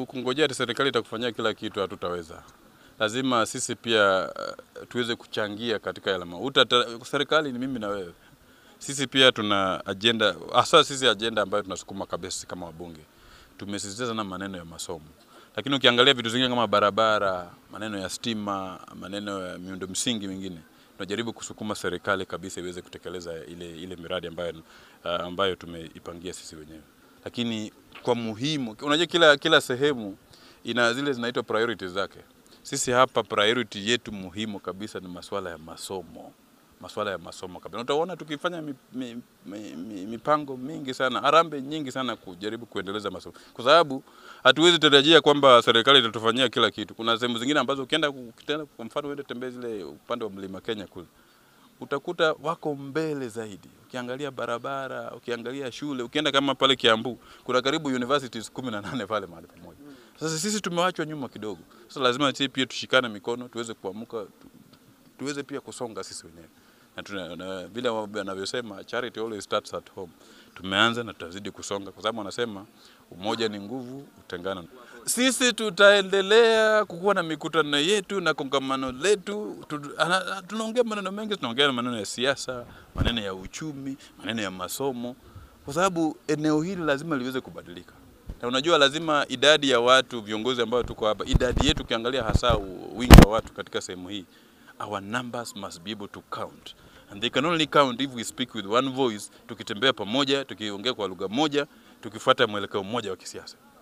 kungojea ati serikali itakufanyia kila kitu, hatutaweza. Lazima sisi pia uh, tuweze kuchangia katika yale mambo. Uta serikali ni mimi na wewe. Sisi pia tuna agenda, hasa sisi agenda ambayo tunasukuma kabisa kama wabunge. Tumesisitiza sana maneno ya masomo, lakini ukiangalia vitu zingine kama barabara, maneno ya stima, maneno ya miundo msingi mingine tunajaribu kusukuma serikali kabisa iweze kutekeleza ile, ile miradi ambayo, uh, ambayo tumeipangia sisi wenyewe. Lakini kwa muhimu, unajua kila, kila sehemu ina zile zinaitwa priorities zake. Sisi hapa priority yetu muhimu kabisa ni masuala ya masomo, masuala ya masomo kabisa. Utaona tukifanya mi, mi, mi, mi, mipango mingi sana, harambe nyingi sana kujaribu kuendeleza masomo, kwa sababu hatuwezi tarajia kwamba serikali itatufanyia kila kitu. Kuna sehemu zingine ambazo ukienda, ukienda kwa mfano uende tembee zile upande wa mlima Kenya kule utakuta wako mbele zaidi. Ukiangalia barabara, ukiangalia shule, ukienda kama pale Kiambu kuna karibu universities kumi na nane pale mahali pamoja. Sasa sisi tumewachwa nyuma kidogo. Sasa lazima sisi pia tushikane mikono, tuweze kuamuka, tu, tuweze pia kusonga sisi wenyewe na, tuna, na vile wanavyosema charity always starts at home. Tumeanza na tutazidi kusonga, kwa sababu wanasema umoja ni nguvu, utengano. Sisi tutaendelea kukuwa na mikutano yetu na kongamano letu. Tunaongea maneno mengi, tunaongea maneno ya siasa, maneno ya uchumi, maneno ya masomo, kwa sababu eneo hili lazima liweze kubadilika. Na unajua lazima idadi ya watu viongozi ambao tuko hapa, idadi yetu ukiangalia hasa wingi wa watu katika sehemu hii, our numbers must be able to count and they can only count if we speak with one voice, tukitembea pamoja, tukiongea kwa lugha moja, tukifuata mwelekeo mmoja wa kisiasa.